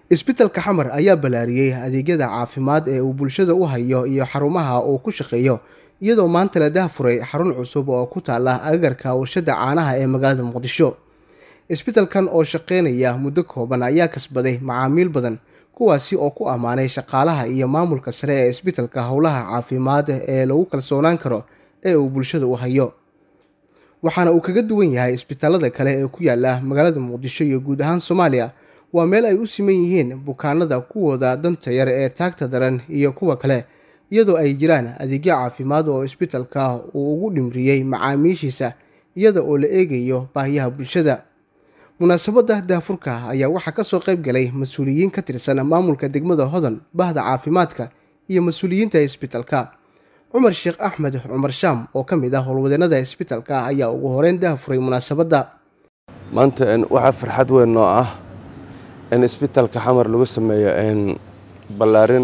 isbitalka xamar ayaa ballaariyey adeegyada caafimaad ee uu bulshada u hayo iyo xarumaha uu ku shaqeeyo iyadoo maanta la daahfuray xarun cusub oo ku taala agagarka warshada caanaha ee magaalada muqdisho isbitalkan oo shaqeynaya muddo kooban ayaa kasbaday macaamiil badan kuwaasi oo ku ammaanay shaqaalaha iyo maamulka sare ee isbitalka howlaha caafimaad ee lagu kalsoonaan karo ee uu bulshada u hayo waxaana uu kaga duwan yahay isbitaalada kale ee ku yaala magaalada muqdisho iyo guud ahaan soomaaliya waa meel ay u siman yihiin bukaanada kuwooda danta yar ee taagta daran iyo kuwa kale iyadoo ay jiraan adeegyo caafimaad oo isbitalka uu ugu dhimriyey macaamiishiisa iyada oo la eegayo baahiyaha bulshada munaasabadda daafurka ayaa waxaa kasoo qayb galay mas-uuliyiin ka tirsan maamulka degmada hodan bahda caafimaadka iyo mas-uuliyiinta isbitalka cumar sheekh axmed cumar shaam oo ka mid ah howlwadeenada isbitalka ayaa ugu horeyn daafuray munaasabadda maanta waxaa farxad weyn noo ah in isbitalka xamar lagu sameeyo ballaarin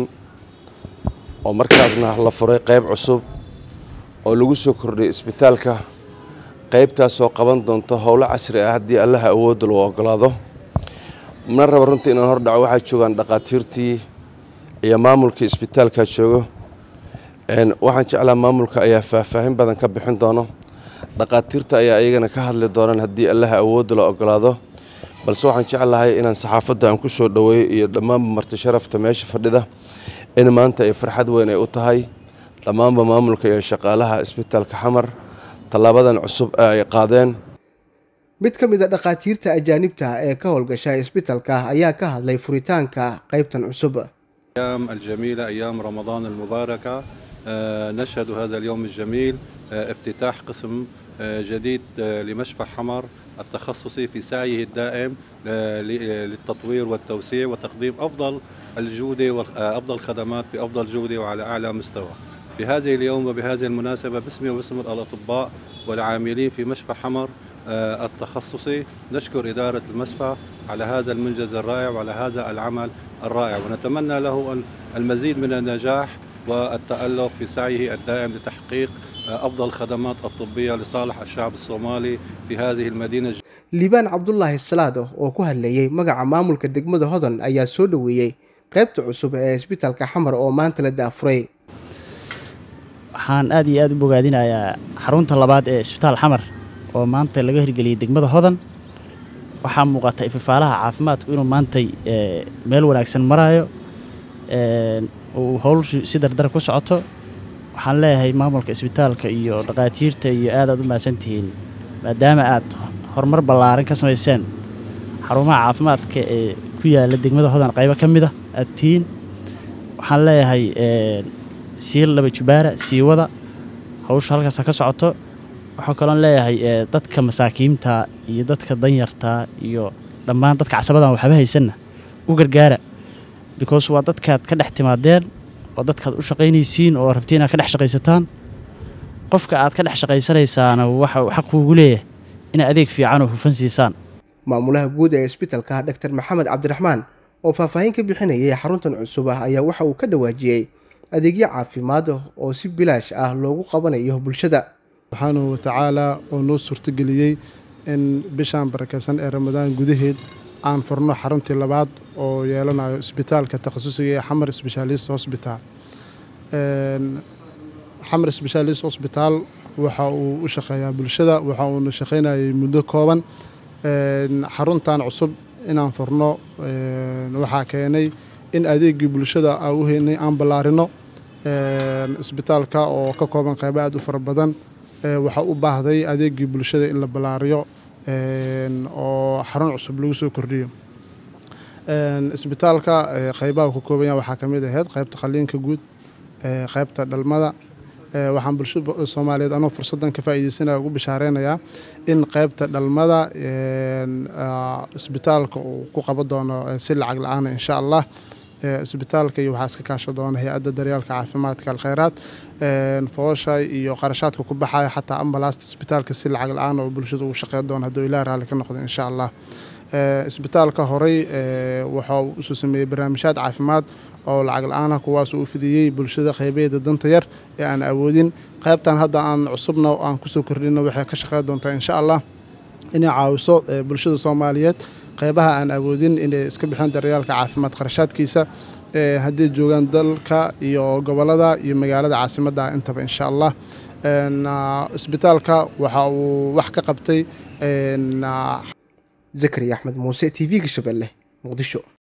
oo markaasna la furay qayb cusub oo lagu soo kordhiyay isbitaalka qaybtaasoo qaban doonto howlo casri ah haddii allaha awoodda lagu ogolaado mana raba runtii inaan hor dhaco waxaa joogaan dhaqaatiirtii iyo maamulkii isbitaalka joogo waxaan jeclaa maamulka ayaa faahfaahin badan ka bixin doono dhaqaatiirta ayaa iyagana ka hadli doonaan haddii allaha awoodda la ogolaado balse waxaan jeclahay inaan saxaafadda aan ku soo dhoweeyo iyo dhammaanba marti sharafta meesha fadhida in maanta ay farxad weyn ay u tahay dhammaanba maamulka iyo shaqaalaha isbitaalka xamar tallaabadan cusub ee ay qaadeen mid ka mid a dhakhaatiirta ajaanibta ee ka howlgasha isbitalka ayaa ka hadlay furitaanka qaybtan cusub أيام الجميلة أيام رمضان المباركة نشهد هذا اليوم الجميل افتتاح قسم جديد لمشفى حمر التخصصي في سعيه الدائم للتطوير والتوسيع وتقديم أفضل الجودة وأفضل الخدمات بأفضل جودة وعلى أعلى مستوى بهذه اليوم وبهذه المناسبة باسمي وباسم الأطباء والعاملين في مشفى حمر التخصصي نشكر إدارة المشفى على هذا المنجز الرائع وعلى هذا العمل الرائع ونتمنى له المزيد من النجاح والتألق في سعيه الدائم لتحقيق أفضل الخدمات الطبية لصالح الشعب الصومالي في هذه المدينة liibaan cabdulaahi salaado oo ku hadlayey magaca maamulka degmada hodan ayaa soo dhoweeyey qaybta cusub ee isbitalka xamar oo maanta la daafuray waxaan aad iyo aad u bogaadinayaa xarunta labaad ee isbitaal xamar oo maanta laga hirgeliyey degmada hodan waxaa muuqata ififaalaha caafimaadku inuu maantay meel wanaagsan maraayo uu howlshu si dardar ku socoto waxaan leeyahay maamulka isbitaalka iyo dhaqaatiirta iyo aad aad u mahadsantihiin maadaama aad horumar ballaaran ka samayseen xarumaha caafimaadka ee ku yaala degmada hodan qaybo ka mid a aad tihiin waxaan leeyahay sii laba jubaara sii wada hawsha halkaasa ka socoto waxaa kaloon leeyahay dadka masaakiinta iyo dadka danyarta iyo dhammaan dadka casabadan waxba haysanna u gargaara because waa dadkaad ka dhex timaadeen waa dadkaad u shaqaynaysiin oo rabtiin inaad ka dhex shaqaysataan qofka aad ka dhex shaqaysanaysaana waxa xaq kuugu leeyahay inay adeeg fiican oo hufan siisaan maamulaha guud ee isbitalka dr maxamed cabdiraxmaan oo faahfaahin ka bixinayay xaruntan cusub ah ayaa waxa uu ka dhawaajiyey adeegyo caafimaad oo si bilaash ah loogu qabanayo bulshada subxaanahu watacaalaa oo noo suurtageliyey in bishaan barakeysan ee ramadaan gudaheed aan furno xaruntii labaad oo yeelanayo isbitaalka takhasusiga ee xamar sbeshaalist hosbitaal xamar sbeshaalist hosbitaal waxa uu u shaqeeyaa bulshada waxa uuna shaqaynayay muddo kooban xaruntan cusub inaan furno waxaa keenay in adeegii bulshada aan u heynay aan ballaarino isbitaalka oo ka kooban qaybo aad u fara badan waxaa u baahday adeegii bulshada in la ballaariyo oo xarun cusub lagu soo kordhiyo isbitaalka qaybaha ka kooban yaha waxaa ka mid ahayd qaybta qaliinka guud qaybta dhalmada waxaan bulshada soomaaliyeed anoo fursaddan ka faa'iideysanaya ugu bishaareynaya in qaybta dhalmada isbitaalka uu ku qaban doono si lacag la-aana insha allah isbitaalka iyo waxaa iska kaasho doona hay-adda daryaalka caafimaadka alkhayraad foosha iyo qarashaadka ku baxaya xataa ambalaasta isbitaalka si lacag la-aan oo bulshada ugu shaqeyn doona hadduu ilaah raalli ka noqdo insha allah isbitaalka horey waxa uu usoo sameeyey barnaamijyaad caafimaad oo lacag la-aanah kuwaas uu fidiyey bulshada qaybeeda danta yar ee aan awoodin qaybtan hadda aan cusubna aan kusoo kordhino waxay ka shaqeyn doontaa insha allah inay caawiso bulshada soomaaliyeed qeybaha aan awoodin inay iska bixiyaan daryaalka caafimaad kharashaadkiisa haddii joogaan dalka iyo gobolada iyo magaalada caasimadda intaba insha allah isbitaalka waxa uu wax ka qabtay zakariya axmed muuse t v-ga shabeelle muqdisho